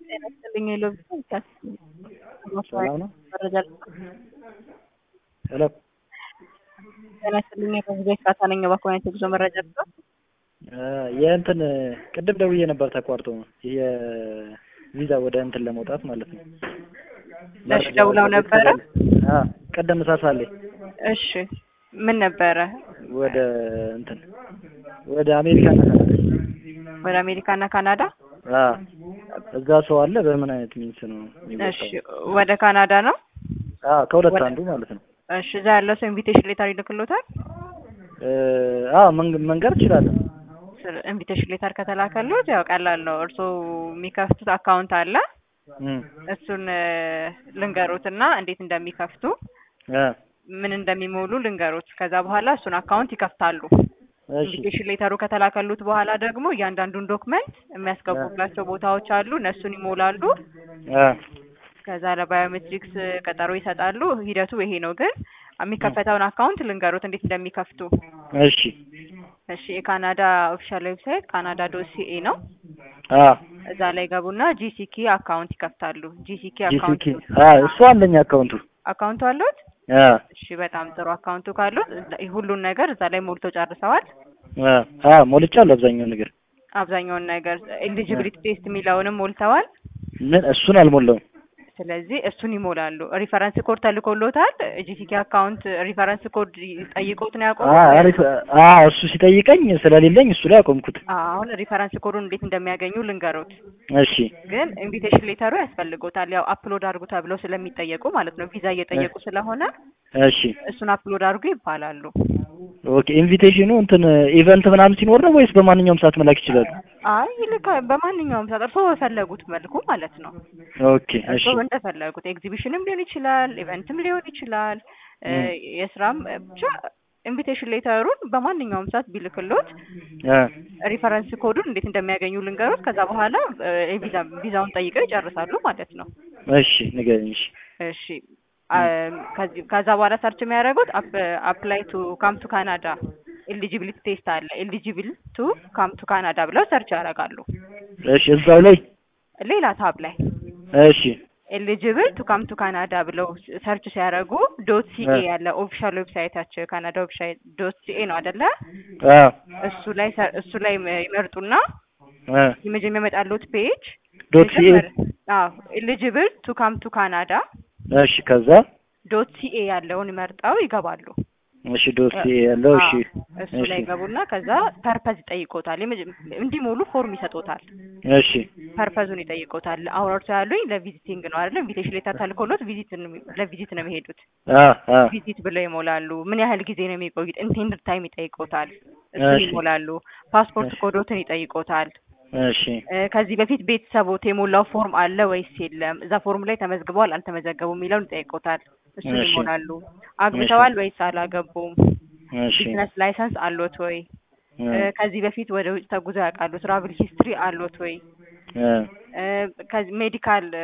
ጤና ይስጥልኝ የሎቢ ሰላም ነው? መረጃ ሄሎ ጤና ይስጥልኝ የሎቢ ካሳ ነኝ። እባክዎ አይነት የጉዞ መረጃ ልስጥ? የእንትን ቅድም ደውዬ ነበር ተቋርጦ የቪዛ ወደ እንትን ለመውጣት ማለት ነው። እሺ ደውለው ነበረ? አዎ ቅድም ሳሳሌ እሺ ምን ነበረ? ወደ እንትን ወደ አሜሪካ እና ካናዳ ወደ አሜሪካ እና ካናዳ? አዎ እዛ ሰው አለ። በምን አይነት ሚንስ ነው እሺ የሚወጣው? ወደ ካናዳ ነው? አዎ ከሁለት ወደ- አንዱ ማለት ነው። እሺ እዛ ያለው ሰው ኢንቪቴሽን ሌተር ይልክሎታል? አዎ መንገ- መንገር እችላለሁ። ኢንቪቴሽን ሌተር ከተላከሎት ያው ቀላል ነው። እርስዎ የሚከፍቱት አካውንት አለ። እም፣ እሱን እ፣ ልንገሩትና እንዴት እንደሚከፍቱ አ፣ ምን እንደሚሞሉ ልንገሩት። ከዛ በኋላ እሱን አካውንት ይከፍታሉ። እሺ ኢንቪቴሽን ሌተሩ ከተላከሉት በኋላ ደግሞ እያንዳንዱን ዶክመንት የሚያስገቡባቸው ቦታዎች አሉ። እነሱን ይሞላሉ። አ፣ ከዛ ለባዮሜትሪክስ ቀጠሮ ይሰጣሉ። ሂደቱ ይሄ ነው። ግን የሚከፈተውን አካውንት ልንገሩት እንዴት እንደሚከፍቱ። እሺ እሺ የካናዳ ኦፊሻል ዌብሳይት ካናዳ ዶት ሲኤ ነው። አ እዛ ላይ ገቡና ጂሲኪ አካውንት ይከፍታሉ። ጂሲኪ ጂሲኪ አካውንት አ እሱ አለኝ አካውንቱ አካውንቱ አሉት? አ እሺ በጣም ጥሩ። አካውንቱ ካሉት ሁሉን ነገር እዛ ላይ ሞልቶ ጨርሰዋል። አ አ ሞልቻለሁ አብዛኛው ነገር አብዛኛውን ነገር ኤሊጂቢሊቲ ቴስት የሚለውንም ሞልተዋል። ምን እሱን አልሞላውም። ስለዚህ እሱን ይሞላሉ። ሪፈረንስ ኮድ ተልኮሎታል። ጂሲኪ አካውንት ሪፈረንስ ኮድ ጠይቆት ነው አ ያቆሙት? አሪፍ አ እሱ ሲጠይቀኝ ስለሌለኝ እሱ ላይ አቆምኩት። አሁን ሪፈረንስ ኮዱን እንዴት እንደሚያገኙ ልንገሩት። እሺ ግን ኢንቪቴሽን ሌተሩ ያስፈልጎታል። ያው አፕሎድ አድርጉ ተብለው ስለሚጠየቁ ማለት ነው። ቪዛ እየጠየቁ ስለሆነ እሺ እሱን አፕሎድ አድርጉ ይባላሉ። ኦኬ ኢንቪቴሽኑ እንትን ኢቨንት ምናምን ሲኖር ነው ወይስ በማንኛውም ሰዓት መላክ ይችላሉ? አይ ይልካ በማንኛውም ሰዓት እርስዎ በፈለጉት መልኩ ማለት ነው። ኦኬ እሺ እርስዎ እንደፈለጉት ኤግዚቢሽንም ሊሆን ይችላል፣ ኢቨንትም ሊሆን ይችላል፣ እ፣ የስራም ብቻ ኢንቪቴሽን ሌተሩን በማንኛውም ሰዓት ቢልክሎት አ ሪፈረንስ ኮዱን እንዴት እንደሚያገኙ ልንገሩት። ከዛ በኋላ እ፣ የቪዛ ቪዛውን ጠይቀው ይጨርሳሉ ማለት ነው። እሺ ንገረኝ። እሺ እሺ አም፣ ከዚህ ከዛ በኋላ ሰርች የሚያደርጉት አፕላይ ቱ ካም ቱ ካናዳ ኤሊጂቢሊቲ ቴስት አለ። ኤሊጂብል ቱ ካም ቱ ካናዳ ብለው ሰርች ያደርጋሉ። እሺ እዛው ላይ ሌላ ታብ ላይ እሺ ኤሊጂብል ቱ ካም ቱ ካናዳ ብለው ሰርች ሲያደርጉ ዶት ሲኤ እ። ያለ ኦፊሻል ዌብሳይታቸው የካናዳ ዌብሳይት ዶት ሲኤ ነው አይደለ? አ እሱ ላይ ሰ- እሱ ላይ ይመርጡና አ የመጀመሪያ የመጣሉት ፔጅ ዶት ሲኤ አዎ ኤሊጂብል ቱ ካም ቱ ካናዳ እሺ ከዛ ዶት ሲኤ ያለውን መርጠው ይገባሉ። እሺ ዶት ሲኤ ያለው እሺ አዎ፣ እሱ ላይ ገቡና ከዛ ፐርፐዝ ይጠይቆታል። የመጀ- እንዲሞሉ ፎርም ይሰጡታል። እሺ ፐርፐዙን ይጠይቆታል። አሁን እርሶ ያሉኝ ለቪዚቲንግ ነው አይደለ? ኢንቪቴሽን ሌተር ተልኮሎት ቪዚት ለቪዚት ነው የሚሄዱት። አ አ ቪዚት ብለው ይሞላሉ። ምን ያህል ጊዜ ነው የሚቆዩት? ኢንቴንድድ ታይም ይጠይቆታል። እሱን እሺ። ይሞላሉ። ፓስፖርት እሺ። ኮዶትን ይጠይቆታል። እሺ እ፣ ከዚህ በፊት ቤተሰቦት የሞላው ፎርም አለ ወይስ የለም? እዛ ፎርም ላይ ተመዝግበዋል አልተመዘገቡም የሚለውን ይጠይቆታል። እሱን እሺ። ይሞላሉ። አግብተዋል ወይስ አላገቡም? እሺ ቢዝነስ ላይሰንስ አሎት ወይ? እ እ፣ ከዚህ በፊት ወደ ውጭ ተጉዘው ያውቃሉ? ትራቭል ሂስትሪ አሎት ወይ? እ እ፣ ከዚህ ሜዲካል እ፣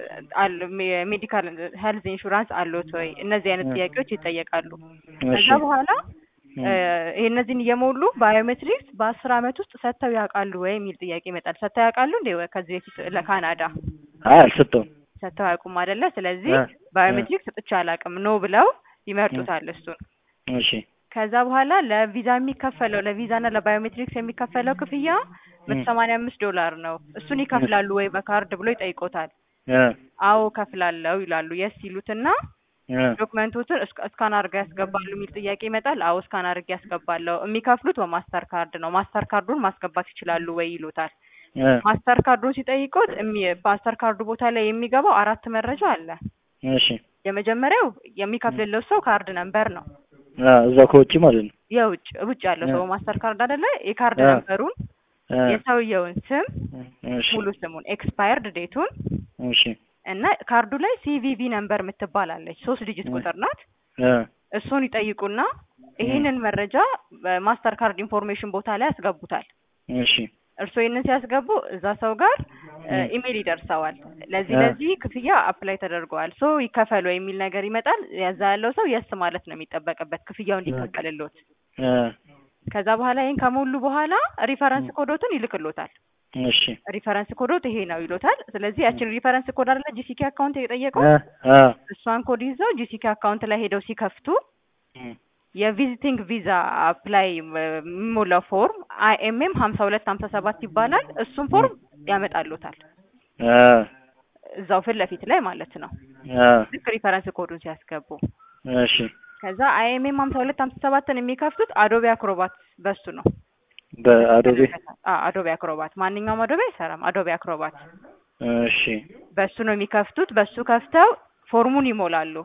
አል ሜዲካል ሄልዝ ኢንሹራንስ አሎት ወይ? እነዚህ አይነት እ። ጥያቄዎች ይጠየቃሉ። እሺ ከዛ በኋላ እ እ፣ ይሄ እነዚህን እየሞሉ ባዮሜትሪክስ በአስር አመት ውስጥ ሰጥተው ያውቃሉ ወይ የሚል ጥያቄ ይመጣል። ሰጥተው ያውቃሉ እንዴ? ወይ ከዚህ በፊት ለካናዳ አይ አልሰጠውም። ሰጥተው አያውቁም አይደለ? ስለዚህ እ፣ ባዮሜትሪክስ ሰጥቼ አላውቅም ኖ ብለው ይመርጡታል እሱን። እሺ ከዛ በኋላ ለቪዛ የሚከፈለው ለቪዛና ለባዮሜትሪክስ የሚከፈለው ክፍያ መቶ ሰማንያ አምስት ዶላር ነው። እሱን ይከፍላሉ ወይ በካርድ ብሎ ይጠይቆታል። እ አዎ ከፍላለሁ ይላሉ። የስ ይሉትና እ ዶክመንቶችን እስካ- እስካን አድርገው ያስገባሉ የሚል ጥያቄ ይመጣል። አዎ እስካን አድርጌ ያስገባለሁ። የሚከፍሉት በማስተር ካርድ ነው። ማስተር ካርዱን ማስገባት ይችላሉ ወይ ይሉታል። እ ማስተር ካርዱን ሲጠይቁት እሚ- ማስተር ካርዱ ቦታ ላይ የሚገባው አራት መረጃ አለ። እሺ የመጀመሪያው የሚከፍልለው ሰው ካርድ ነምበር ነው። አ እዛ ከውጭ ማለት ነው። የውጭ ውጭ ያለው ሰው እ። ማስተር ካርድ አይደለ? የካርድ እ። ነምበሩን፣ እ የሰውየውን ስም፣ እሺ ሙሉ ስሙን፣ ኤክስፓየርድ ዴቱን እሺ እና ካርዱ ላይ ሲቪቪ ነምበር የምትባላለች ሶስት ዲጂት እ። ቁጥር ናት። እ እሱን ይጠይቁና ይህንን መረጃ በማስተር ካርድ ኢንፎርሜሽን ቦታ ላይ ያስገቡታል። እሺ እርስዎ ይህንን ሲያስገቡ እዛ ሰው ጋር እ። ኢሜይል ይደርሰዋል። ለዚህ እ። ለዚህ ክፍያ አፕላይ ተደርገዋል ሶ ይከፈሉ የሚል ነገር ይመጣል። ያዛ ያለው ሰው የስ ማለት ነው የሚጠበቅበት ክፍያው እንዲከፈልሎት። እ ከዛ በኋላ ይህን ከሞሉ በኋላ ሪፈረንስ ኮዶትን ይልክሎታል። እሺ ሪፈረንስ ኮዶት ይሄ ነው ይሎታል። ስለዚህ ያችን ሪፈረንስ ኮድ አይደለ ጂሲኬ አካውንት የጠየቀው እ አ እሷን ኮድ ይዘው ጂሲኬ አካውንት ላይ ሄደው ሲከፍቱ እም የቪዚቲንግ ቪዛ አፕላይ የሚሞላው ፎርም አይኤምኤም ሀምሳ ሁለት ሀምሳ ሰባት ይባላል። እሱን ፎርም ያመጣሉታል አ እዛው ፊት ለፊት ላይ ማለት ነው። አ ልክ ሪፈረንስ ኮዱን ሲያስገቡ እሺ ከዛ አይኤምኤም ሀምሳ ሁለት ሀምሳ ሰባትን የሚከፍቱት አዶቤ አክሮባት በሱ ነው። በአዶቤ አ አዶቤ አክሮባት ማንኛውም አዶቤ አይሰራም። አዶቤ አክሮባት እሺ በሱ ነው የሚከፍቱት። በሱ ከፍተው ፎርሙን ይሞላሉ።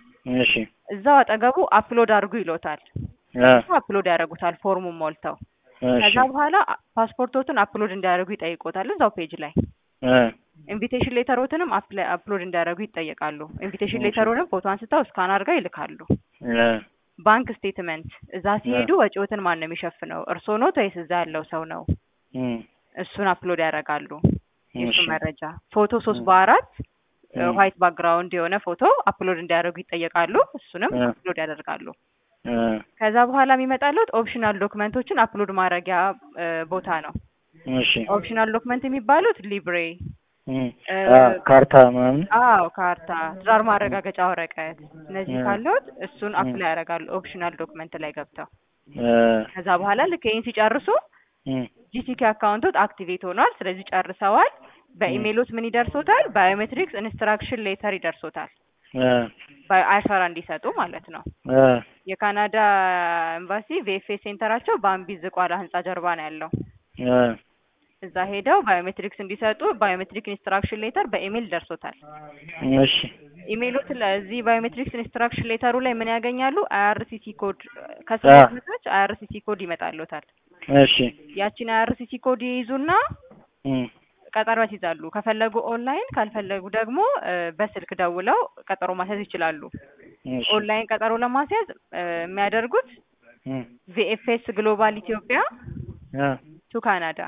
እሺ እዛው አጠገቡ አፕሎድ አድርጉ ይሎታል። አ አፕሎድ ያደርጉታል ፎርሙን ሞልተው። እሺ ከዛ በኋላ ፓስፖርቶትን አፕሎድ እንዲያደርጉ ይጠይቆታል እዛው ፔጅ ላይ። አ ኢንቪቴሽን ሌተሮትንም አፕላ- አፕሎድ እንዲያደርጉ ይጠየቃሉ። ኢንቪቴሽን እሺ። ሌተሩንም ፎቶ አንስተው ስካን አድርገው ይልካሉ። አ ባንክ ስቴትመንት እዛ ሲሄዱ ወጪዎትን ማን ነው የሚሸፍነው? እርስዎ ኖት ወይስ እዛ ያለው ሰው ነው? እም እሱን አፕሎድ ያደርጋሉ። የእሱ እሺ መረጃ ፎቶ ሶስት በአራት እም ዋይት ባክግራውንድ የሆነ ፎቶ አፕሎድ እንዲያደርጉ ይጠየቃሉ። እሱንም እ አፕሎድ ያደርጋሉ። አ ከዛ በኋላ የሚመጣሉት ኦፕሽናል ዶክመንቶችን አፕሎድ ማድረጊያ እ ቦታ ነው። እሺ ኦፕሽናል ዶክመንት የሚባሉት ሊብሬ እም እ አ ካርታ ምናምን አዎ ካርታ፣ ትዳር ማረጋገጫ ወረቀት፣ እነዚህ እ ካሉት እሱን እ አፕላይ ያደርጋሉ ኦፕሽናል ዶክመንት ላይ ገብተው። አ ከዛ በኋላ ልክ ይህን ሲጨርሱ እም ጂሲኬ አካውንቶት አክቲቬት ሆኗል። ስለዚህ ጨርሰዋል። እም በኢሜይሎት ምን ይደርሶታል? ባዮሜትሪክስ ኢንስትራክሽን ሌተር ይደርሶታል። አ አሻራ እንዲሰጡ ማለት ነው። አ የካናዳ ኤምባሲ ቪኤፍኤስ ሴንተራቸው በአምቢ ዝቋላ ህንጻ ጀርባ ነው ያለው። አ እዛ ሄደው ባዮሜትሪክስ እንዲሰጡ ባዮሜትሪክ ኢንስትራክሽን ሌተር በኢሜይል ደርሶታል። እሺ ኢሜይሎት ለዚህ ባዮሜትሪክስ ኢንስትራክሽን ሌተሩ ላይ ምን ያገኛሉ? አይአርሲሲ ኮድ አ ከስሙ በታች አይአርሲሲ ኮድ ይመጣልዎታል። እሺ ያቺን አይአርሲሲ ኮድ ይይዙና እም ቀጠሮ ያስይዛሉ። ከፈለጉ ኦንላይን፣ ካልፈለጉ ደግሞ እ በስልክ ደውለው ቀጠሮ ማስያዝ ይችላሉ። እሺ ኦንላይን ቀጠሮ ለማስያዝ እ የሚያደርጉት እም ቪኤፍኤስ ግሎባል ኢትዮጵያ አ ቱ ካናዳ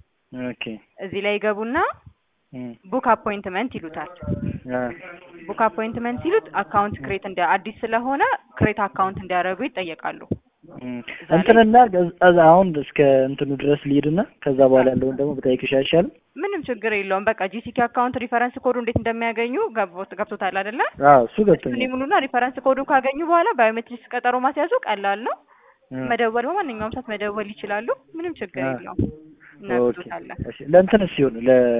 ኦኬ እዚህ ላይ ይገቡና እም ቡክ አፖይንትመንት ይሉታል። አ ቡክ አፖይንትመንት ሲሉት አካውንት ክሬት እንደ አዲስ ስለሆነ ክሬት አካውንት እንዲያደርጉ ይጠየቃሉ። እም እዛ ላይ እንትንና ከዛ አሁን እስከ እንትኑ ድረስ ልሂድና ከዛ በኋላ ያለውን ደግሞ ብጠይቅሽ አይሻልም? ምንም ችግር የለውም። በቃ ጂሲኬ አካውንት ሪፈረንስ ኮዱ እንዴት እንደሚያገኙ ገቦት- ገብቶታል አይደለ? አዎ እሱ እሱን ገብቶኛል። ይሙሉና ሪፈረንስ ኮዱን ካገኙ በኋላ ባዮሜትሪክስ ቀጠሮ ማስያዙ ቀላል ነው። እ መደወል በማንኛውም ሰዓት መደወል ይችላሉ። ምንም ችግር አ የለውም። ኦኬ እናግዞታለን። እሺ ለእንትንስ ሲሆን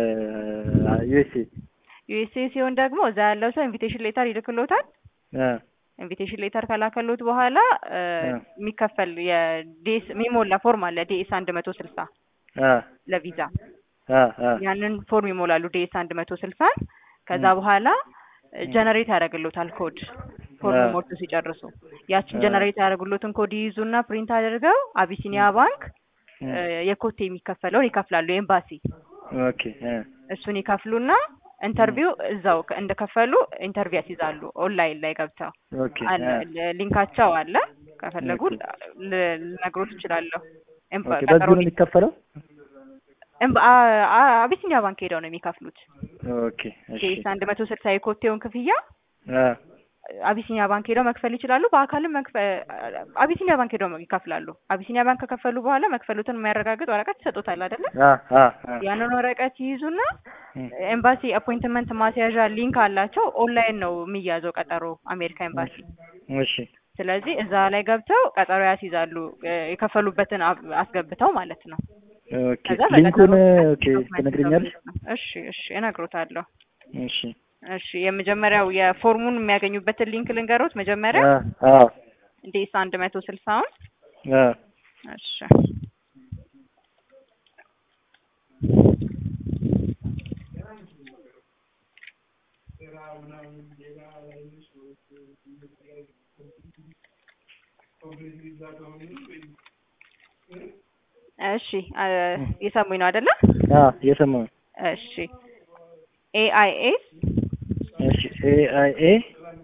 ለዩኤስኤ ዩኤስኤ ሲሆን ደግሞ እዛ ያለው ሰው ኢንቪቴሽን ሌተር ይልክሎታል። አ ኢንቪቴሽን ሌተር ከላከሎት በኋላ እ አ የሚከፈል የዲኤስ የሚሞላ ፎርም አለ ዲኤስ አንድ መቶ ስልሳ አ ለቪዛ አ አ ያንን ፎርም ይሞላሉ ዲኤስ አንድ መቶ ስልሳን ከዛ እ በኋላ እ ጀነሬት ያደርግሎታል ኮድ አ ፎርም ሞልቶ ሲጨርሱ ያችን አ ጀነሬት ያደርጉሎትን ኮድ ይይዙና ፕሪንት አድርገው አቢሲኒያ ባንክ እ እ የኮቴ የሚከፈለውን ይከፍላሉ ኤምባሲ ኦኬ እ እሱን ይከፍሉና እ ኢንተርቪው እዛው ከ- እንደከፈሉ ኢንተርቪው ያስይዛሉ ኦንላይን ላይ ገብተው ኦኬ አለ አ ለ- ሊንካቸው አለ ከፈለጉ ኦኬ ል- ልነግሮት እችላለሁ ኤምባ- ኦኬ ቀጠሮ በዚሁ ነው የሚከፈለው? ኤምባ- አ- አ- አቢሲኒያ ባንክ ሄደው ነው የሚከፍሉት ኦኬ እሺ ኬስ አንድ መቶ ስልሳ የኮቴውን ክፍያ አ አቢሲኒያ ባንክ ሄደው መክፈል ይችላሉ። በአካልም መክፈ አቢሲኒያ ባንክ ሄደው ይከፍላሉ። አቢሲኒያ ባንክ ከከፈሉ በኋላ መክፈሉትን የሚያረጋግጥ ወረቀት ይሰጡታል አይደለ? አ አ አ ያንን ወረቀት ይይዙና እ ኤምባሲ አፖይንትመንት ማስያዣ ሊንክ አላቸው። ኦንላይን ነው የሚያዘው ቀጠሮ አሜሪካ ኤምባሲ። እሺ ስለዚህ እዛ ላይ ገብተው ቀጠሮ ያስይዛሉ እ የከፈሉበትን አብ- አስገብተው ማለት ነው። ኦኬ ከዛ ሊንኩን በቀጠሮ ኦኬ ዶክመንት ትነግሪኛለሽ? ነው። እሺ እሺ እነግሮታለሁ። እሺ እሺ የመጀመሪያው የፎርሙን የሚያገኙበትን ሊንክ ልንገሮት መጀመሪያ አ አ ዴስ አንድ መቶ ስልሳውን አ እሺ እሺ አ የሰሙኝ ነው አይደለ? አ እየሰማሁ ነው። እሺ ኤአይኤስ እሺ ኤ አይ ኤ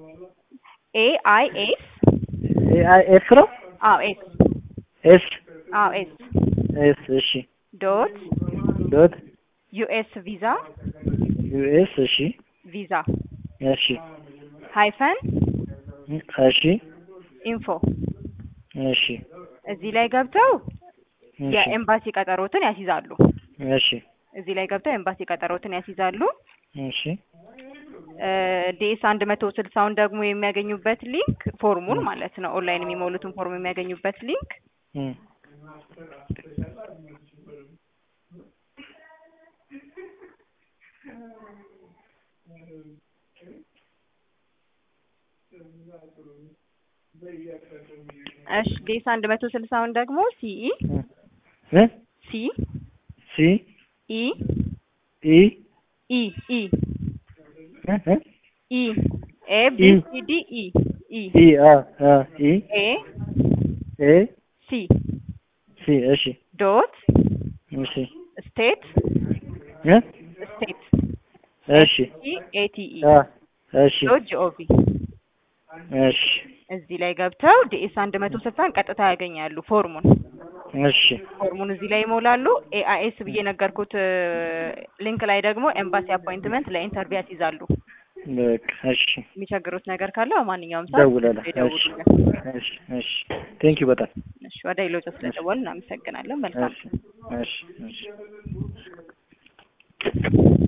ኤአይኤስ ኤ አይ ኤፍ ነው አዎ ኤስ ኤስ አዎ ኤስ ኤስ እሺ ዶት ዶት ዩኤስ ቪዛ ዩኤስ እሺ ቪዛ እሺ ሃይፈን እሺ ኢንፎ እሺ እዚህ ላይ ገብተው እሺ የኤምባሲ ቀጠሮትን ያስይዛሉ። እሺ እዚህ ላይ ገብተው ኤምባሲ ቀጠሮትን ያስይዛሉ። እሺ ዲኤስ አንድ መቶ ስልሳውን ደግሞ የሚያገኙበት ሊንክ ፎርሙን ማለት ነው ኦንላይን የሚሞሉትን ፎርም የሚያገኙበት ሊንክ እም እሺ ዲኤስ አንድ መቶ ስልሳውን ደግሞ ሲኢ እ ሲ ሲ ኢ ኢ ኢ ኢ እ እ ኢ ኤ ቢ ኢ ሲ ዲ ኢ ኢ ኢ አ አ ኢ ኤ ኤ ሲ ሲ እሺ ዶት እሺ ስቴት እ ስቴት እሺ ኢ ኤ ቲ ኢ አ እሺ ዶት ጂኦቪ እሺ እዚህ ላይ ገብተው ዲኤስ አንድ መቶ ስልሳን ቀጥታ ያገኛሉ ፎርሙን እሺ ፎርሙን እዚህ ላይ ይሞላሉ። ኤአይኤስ ብዬ ነገርኩት ሊንክ ላይ ደግሞ ኤምባሲ አፖይንትመንት ለኢንተርቪው ያስይዛሉ። በቃ እሺ የሚቸግሩት ነገር ካለ በማንኛውም ሰዓት ደውላለሁ። እሺ ይደውሉልን። እሺ እሺ ቴንክ ዩ በጣም እሺ ወደ ሌሎች ስለደወልን እናመሰግናለን። መልካም እሺ እሺ እሺ